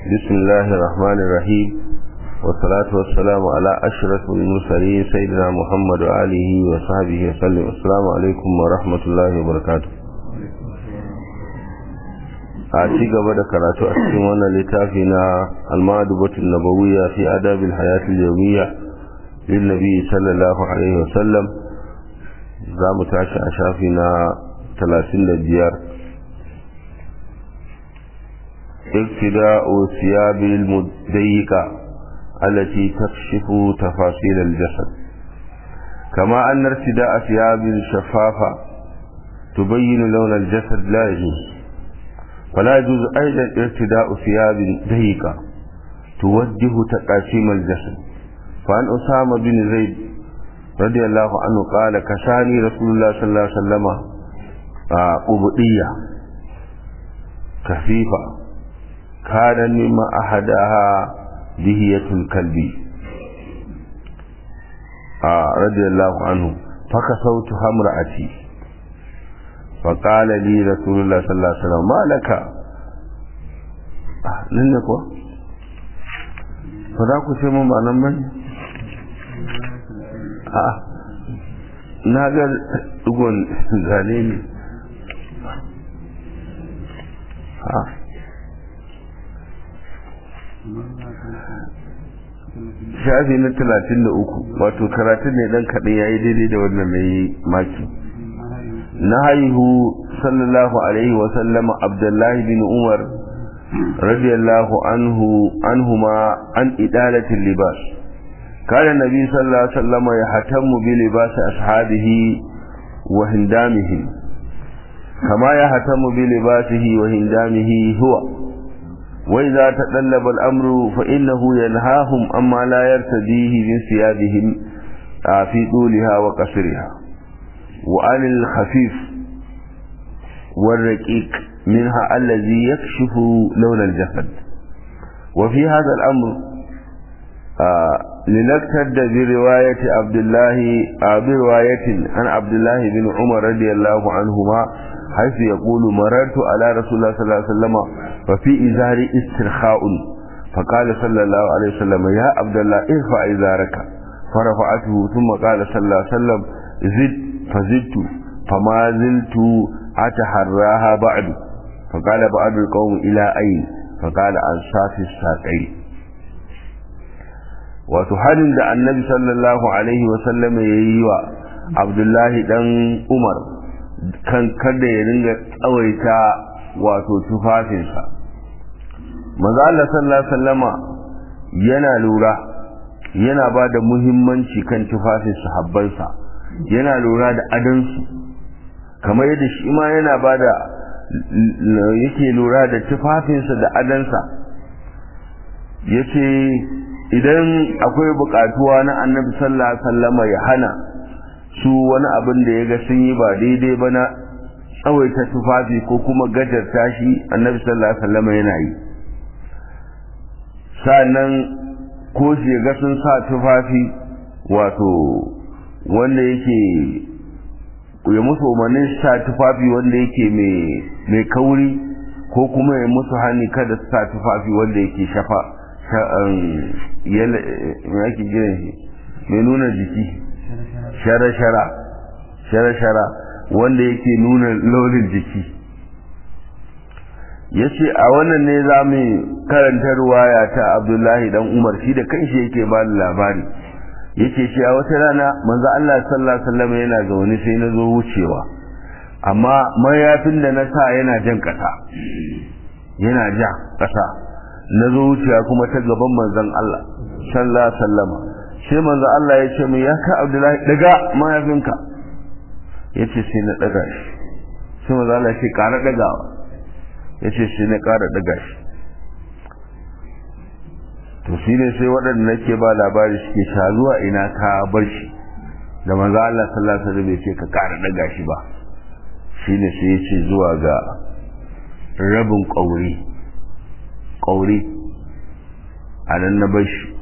بسم الله الرحمن الرحيم والصلاة والسلام على أشرف المرسلين سيدنا محمد وآله وصحبه وسلم السلام عليكم ورحمة الله وبركاته a ci gaba da karatu a cikin wannan littafi na almadubatul nabawiyya fi adabil hayatul yawmiyya lin nabi sallallahu alaihi wasallam za mu tashi a shafi na 35 ابتداء ثياب المضيقة التي تكشف تفاصيل الجسد كما أن ارتداء ثياب شفافة تبين لون الجسد لا يجوز فلا يجوز أيضا ارتداء ثياب ضيقة توجه تقاسيم الجسد فعن أسامة بن زيد رضي الله عنه قال كساني رسول الله صلى الله عليه وسلم قبطية كثيفة كان مما أحدها دهية الكلب آه رضي الله عنه فكسوتها امرأتي فقال لي رسول الله صلى الله عليه وسلم ما لك nan ne kuwa ba za ku ce mun ba nan bane a na ga dugon zane ne a shafi na talatin da uku wato karatun ne dan kaɗai ya yi daidai da wannan mai maki na haihu sallallahu alaihi wasallama abdullahi bin umar radiyallahu anhu anhuma an idalatin libas kana nabi sallallahu alaihi wasallama ya hatammu bi libas ashabihi wa hindamihim kama ya hatammu bi libasihi wa hindamihi huwa وإذا تطلب الأمر فإنه ينهاهم أما لا يرتديه من ثيابهم في طولها وقصرها وعن الخفيف والرقيق منها الذي يكشف لون الجسد وفي هذا الأمر لنكتد برواية عبد الله برواية عن عبد الله بن عمر رضي الله عنهما حيث يقول مررت على رسول الله صلى الله عليه وسلم ففي إزاري استرخاء فقال صلى الله عليه وسلم يا عبد الله ارفع إزارك فرفعته ثم قال صلى الله عليه وسلم زد فزدت فما زلت أتحراها بعد فقال بعض القوم إلى أين فقال أنصاف الساقين wato harin da annabi sallallahu alaihi wasallam ya yi wa abdullahi dan umar kan kada ya ringa tsawaita wato tufafinsa maza Allah sallallahu alaihi wasallama yana lura yana ba da muhimmanci kan tufafin sahabbansa yana lura da adansu kamar yadda shi ma yana ba da yake lura da tufafinsa da adansa yace idan akwai bukatuwa na annabi sallallahu alaihi wasallama ya hana su wani abin da ya ga sun yi ba daidai ba na tsawaita tufafi ko kuma gajarta shi annabi sallallahu alaihi wasallama yana yi sa'annan ko shi ga sun sa tufafi wato wanda yake ya musu umarnin sa tufafi wanda yake mai kauri ko kuma ya musu hannu kada su sa tufafi wanda yake shafa yake jiran shi mai nuna jiki shara-shara shara-shara wanda yake nuna launin jiki ya ce a wannan ne za mu karanta ruwaya ta abdullahi dan umar shi da kanshi yake ba da labari yake shi a wata rana manzo Allah sallallahu alaihi wasallam yana zaune sai na zo wucewa amma mayafin da na sa yana jan kasa yana ja kasa na zo wucewa kuma ta gaban manzon Allah sallallahu alaihi wasallam sai manzo Allah ya ce min ya ka Abdullahi daga mayafinka yace sai na daga shi sai manzo Allah ya ce ƙara dagawa yace sai na ƙara daga shi to shi ne sai waɗanda nake ba labari suke sha zuwa ina ka bar shi da manzo Allah sallallahu alaihi wasallam ya ce ka ƙara daga shi ba shine sai ya ce zuwa ga rabin ƙauri ƙauri a nan na bar shi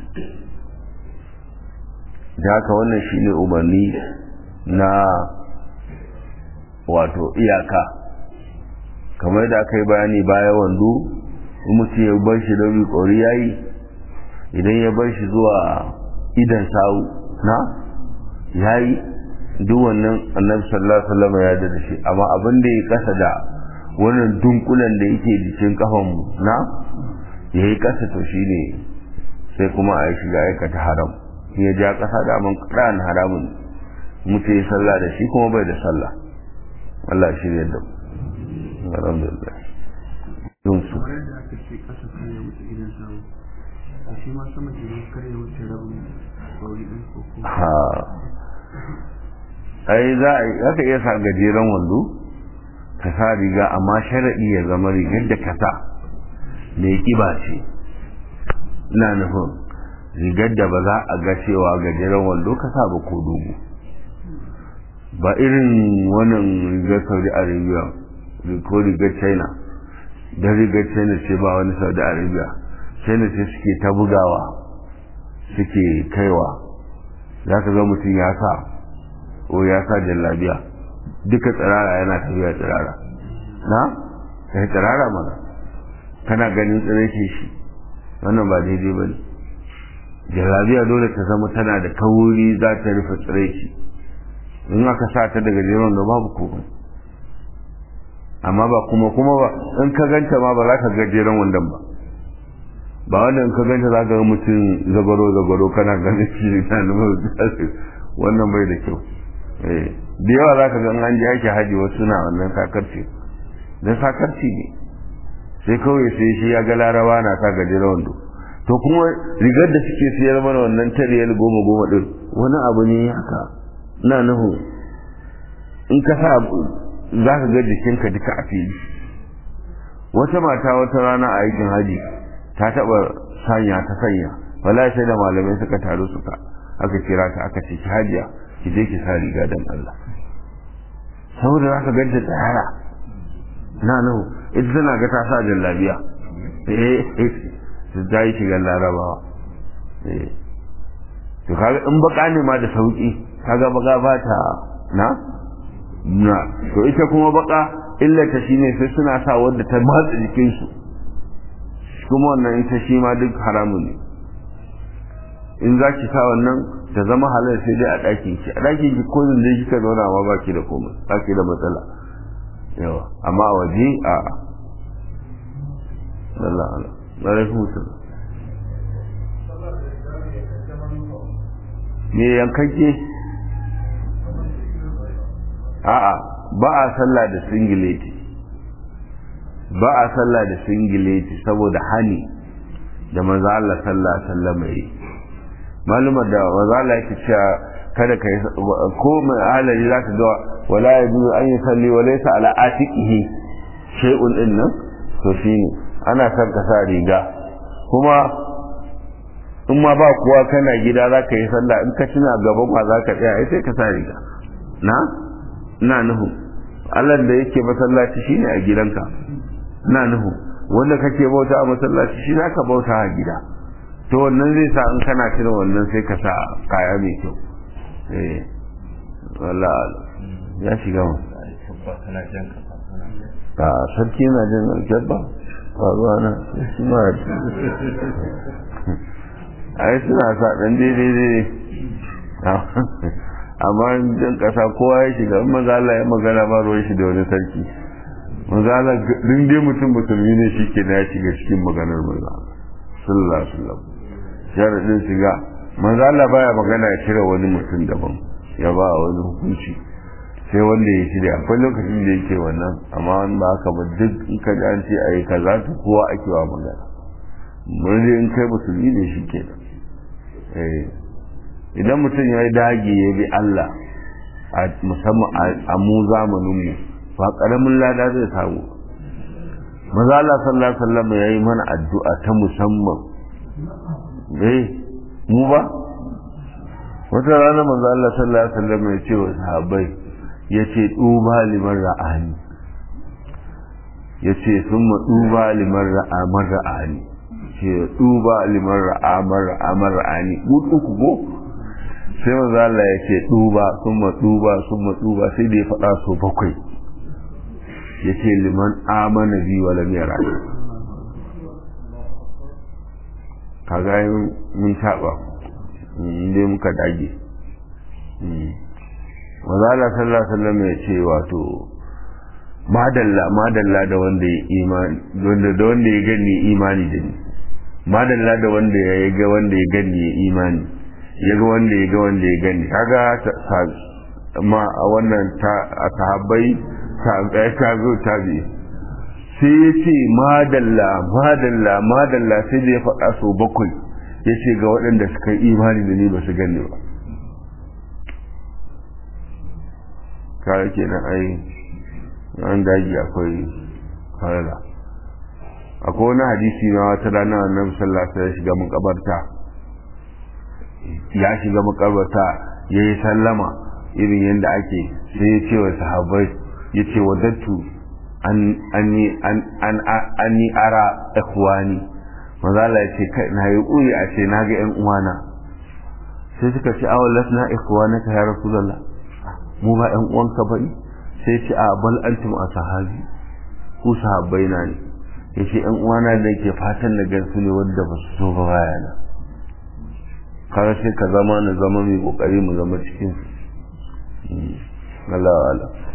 da haka wannan shine umarni na wato iyaka kamar da aka yi bayani baya wando in mutum ya bar shi rabi ƙori ya yi idan ya bar shi zuwa idan sawu na ya yi duk wannan annabi sallallahu alaihi wasallam ya da shi amma abin da ya kasa da wannan dunkulen da yake jikin kafan mu na ya yi kasa to shine sai kuma a yi shiga aikata haram ya ja kasa da man ƙaran haramun mutu ya sallah da shi kuma bai da sallah Allah shi ne da alhamdulillah don su ha ai za a ka iya sa gajeren wando ka sa riga amma sharaɗi ya zama rigar da ka sa mai kiba ce ina nufin rigar da ba za a ga cewa gajeren wando ka sa ba ko dogo ba irin wannan rigar saudi arabia ko rigar china don rigar china ce ba wani saudi arabia china ce suke ta bugawa suke kaiwa za ka ga mutum ya sa ko ya sa jallabiya duka tsirara yana tafiya tsirara na ka yi tsirara mana kana ganin tsirashe shi wannan ba daidai ba ne jallabiya dole ta zama tana da kauri za ta rufe tsiraici in aka sa ta daga jeron da babu komai amma ba kuma kuma ba in ka ganta ma ba za ka ga jeron wandan ba ba wanda in ka ganta za ka ga mutum zagaro zagaro kana ganin shi na wannan bai da kyau da yawa za ka ga an ji ake haji wasu na wannan sakarci don sakarci ne sai kawai sai shi ya ga larawa na sa gajeren wando to kuma rigar da suke siyar mana wannan tariyar goma goma din wani abu ne haka na nuhu in ka sa za ka ga jikinka duka a fili wata mata wata rana a aikin haji ta taba sanya ta sanya wala sai da malamai suka taru suka aka kira ta aka ce ki hajiya ki je ki sa riga dan Allah saboda za ka ganta tsara na nuhu ita tana ga ta sa jallabiya eh ta yi shigar larabawa eh to kaga in baka ne ma da sauki kaga baka ba ta na na to ita kuma baka illata shine sai suna sa wanda ta matsa jikin su kuma wannan ita shi ma duk haramun ne in za ki sa wannan ta zama halal sai dai a ɗakin ki a ɗakin ki ko da kika zauna ma baki da komai baki da matsala yawa amma a waje a Allah Allah alaikum salam me yankakke a'a ba a sallah da singileti ba a sallah da singileti saboda hani da manzo Allah sallallahu alaihi wasallam yi malumar da manzo Allah yake cewa kada kai ko mai halali zaka ga wala yajuzu an yusalli wa laysa ala atiqihi shay'un innan to shine ana son ka sa riga kuma in ma ba kuwa kana gida za ka yi sallah in ka tuna gaban ma za ka tsaya sai ka sa riga na na nuhu Allah da yake masallaci shine a gidanka na nuhu wanda kake bauta a masallaci shi za ka bauta a gida to wannan zai sa in kana tuna wannan sai ka sa kaya mai kyau eh wallahi ya shiga mu a sarki na jin aljabba faruwa na shi ma a yi suna sa ɗan daidai amma jan ƙasa kowa ya shiga in mazala ya magana ba ruwan shi da wani sarki mazala ɗin dai mutum musulmi ne shi ke ya shiga cikin maganar mazala sallallahu alaihi wasallam sharaɗin shiga mazala baya magana ya cire wani mutum daban ya ba wani hukunci sai wanda ya shirya akwai lokacin da yake wannan amma wani ba haka ba duk in ka ji an ce a yi kaza to kowa ake wa magana mun in kai musulmi ne shi ke idan mutum ya yi dage ya bi Allah a musamman a mu zamanin mu ba karamin lada zai samu maza Allah sallallahu alaihi wasallam ya yi mana addu'a ta musamman eh mu ba wata rana manzo Allah sallallahu alaihi wasallam ya ce wa sahabbai ya ce duba liman ra'ani ya ce sun ma duba liman ra'amar ra'ani ce duba liman ra'amar ra'amar ra'ani uku go sai manzo Allah ya ce duba sun ma duba sun ma duba sai da ya faɗa so bakwai ya ce liman amana bi wa lam yara kaga mun taɓa inda muka dage mazala sallallahu alaihi wasallam ya ce wato madalla madalla da wanda ya imani wanda da wanda ya gani imani da ni madalla da wanda ya ga wanda ya gani ya imani ya ga wanda ya ga wanda ya gani kaga ma a wannan ta a sahabbai ta ta zo ta bi sai ya ce madalla madalla madalla sai da ya faɗa so bakwai ya ce ga waɗanda suka yi imani da ni ba su gani ba kare kenan ai an daji akwai farala akwai wani hadisi na wata rana annabi sallallahu alaihi ya shiga makabarta ya shiga makabarta ya yi sallama irin yadda ake sai ya ce wa sahabbai ya ce wa dattu an yi ara ikhwani mazala ya ce kai na yi uri a ce na ga yan uwana sai suka ce awon lasna ikhwana ka ya rasulullah mu ba yan uwanka bane sai ce a bal antum a sahabi ku sahabbai na ne yace yan uwana da ke fatan da gansu ne wanda ba su so ba baya na kaga sai ka zama na zama mai kokari mu zama cikin Allah Allah